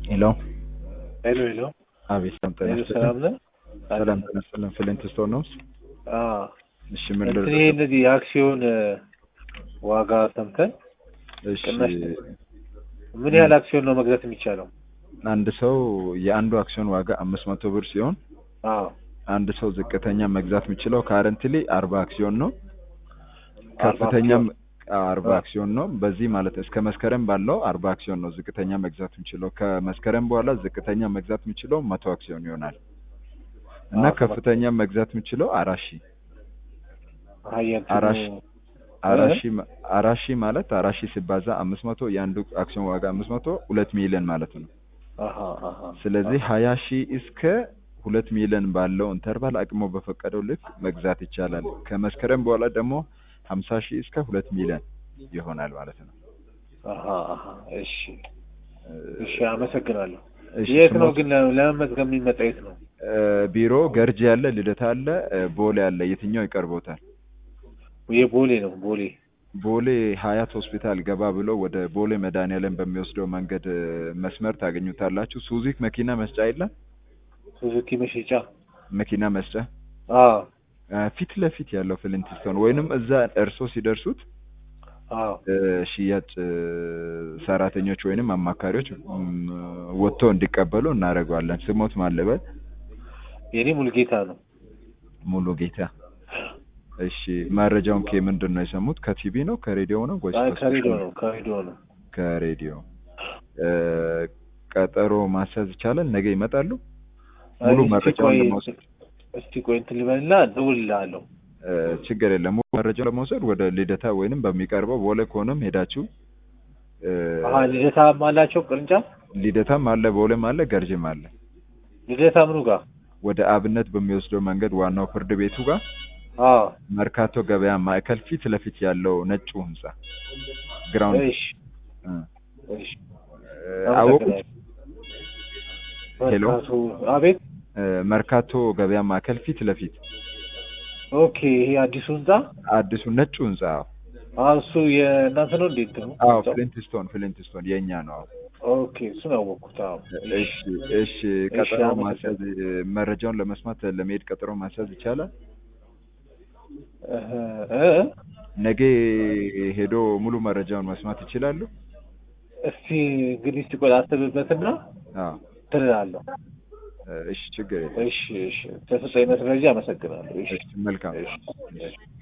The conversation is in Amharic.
ሄሎ ሄሎ ሄሎ አቤት ሰላም ጤና ሄሎ ይስጥልኝ። ሰላም ነህ? ሰላም ጤና ይስጥልኝ። ፍሊንት ስቶን ነው? አዎ እሺ ምን እንትን ልርዳ? ይሄ እነዚህ የአክሲዮን እ፣ ዋጋ ሰምተን እሺ ቅናሽ ምን ያህል አክሲዮን ነው መግዛት የሚቻለው? አንድ ሰው የአንዱ አክሲዮን ዋጋ አምስት መቶ ብር ሲሆን አዎ አንድ ሰው ዝቅተኛ መግዛት የሚችለው ካረንትሊ አርባ አክሲዮን ነው። አርባ ከፍተኛም አክሲዮን? አርባ አዎ። አክሲዮን ነው። በዚህ ማለት እስከ መስከረም ባለው አርባ አክሲዮን ነው ዝቅተኛ መግዛት የሚችለው። ከመስከረም በኋላ ዝቅተኛ መግዛት የሚችለው መቶ አክሲዮን ይሆናል እና አዎ፣ ከፍተኛ መግዛት የሚችለው አራት ሺህ አይ እንትኑ አራሽ አራት እ? ሺህ ማ- አራት ሺህ ማለት አራት ሺህ ሲባዛ አምስት መቶ የአንዱ አክሲዮን ዋጋ አምስት መቶ ሁለት ሚሊዮን ማለት ነው። አሃ አሃ ስለዚህ ሀያ ሺህ እስከ ሁለት ሚሊዮን ባለው ኢንተርቫል አቅሞ በፈቀደው ልክ መግዛት ይቻላል። ከመስከረም በኋላ ደግሞ ሀምሳ ሺህ እስከ ሁለት ሚሊዮን ይሆናል ማለት ነው። አሃ አሃ እሺ እሺ አመሰግናለሁ። እሺ፣ የት ነው ስሞት- ግን ለ- ለመመዝገብ የሚመጣ የት ነው? እ፣ ቢሮ ገርጂ አለ፣ ልደታ አለ፣ እ፣ ቦሌ አለ። የትኛው ይቀርቦታል? የቦሌ ነው ቦሌ ቦሌ ሀያት ሆስፒታል ገባ ብሎ ወደ ቦሌ መድኃኒዓለም በሚወስደው መንገድ እ፣ መስመር ታገኙታላችሁ። ሱዚክ መኪና መስጫ የለም? ሱዙኪ መሸጫ መኪና መስጫ አዎ እ፣ ፊት ለፊት ያለው ፍሊንትስቶን ወይንም እዛ እርሶ ሲደርሱት አዎ እ፣ ሽያጭ እ፣ ሰራተኞች ወይንም አማካሪዎች እም፣ ወጥቶ እንዲቀበሉ እናደርገዋለን። ስሞት ማለበል የኔ ሙልጌታ ነው። ሙሉ ጌታ። እሺ መረጃውን ከምንድን ነው የሰሙት? ከቲቪ ነው ከሬዲዮ ነው ወይስ አይ ከሶሻል ከሬዲዮ ሚዲያ? ነው ከሬዲዮ ነው። ከሬዲዮ እ፣ ቀጠሮ ማስያዝ ይቻላል። ነገ ይመጣሉ። አይ ሙሉ እስቲ መረጃውን ቆይ ለመውሰድ እስቲ ቆይ እንትን ልበልና እደውልልሃለሁ። እ፣ ችግር የለም። ሙሉ መረጃውን ለመውሰድ ወደ ልደታ ወይንም በሚቀርበው ቦሌ ከሆነም ሄዳችሁ እ፣ አሀ ልደታም አላቸው ቅርንጫፍ ልደታም አለ፣ ቦሌም አለ፣ ገርጅም አለ። ልደታ ምኑ ጋር? ወደ አብነት በሚወስደው መንገድ ዋናው ፍርድ ቤቱ ጋር አዎ መርካቶ ገበያ ማዕከል ፊት ለፊት ያለው ነጩ ህንጻ ግራውንድ እሺ እ፣ እሺ እ፣ አወቁት። ሄሎ መርካቶ አቤት እ፣ መርካቶ ገበያ ማዕከል ፊት ለፊት ኦኬ ይሄ አዲሱ ህንጻ አዲሱ ነጩ ህንጻ አዎ። አዎ እሱ የእናንተ ነው እንዴ እንትኑ አዎ ህንጻው? ፍሊንትስቶን ፍሊንትስቶን የእኛ ነው። አዎ ኦኬ እሱን አወቅኩት አዎ እሺ እሺ ቀጠሮ አመሰግናለሁ። ማስያዝ መረጃውን ለመስማት ለመሄድ ቀጠሮ ማስያዝ ይቻላል። እህ እ ነገ ሄዶ ሙሉ መረጃውን መስማት ይችላሉ። እስቲ እንግዲህ እስቲ ቆይ አስብበትና አዎ ትላለሁ። እሺ ችግር የለም። እሺ እሺ ተሰጠኝ መረጃ አመሰግናለሁ። እሺ እሺ መልካም እሺ እሺ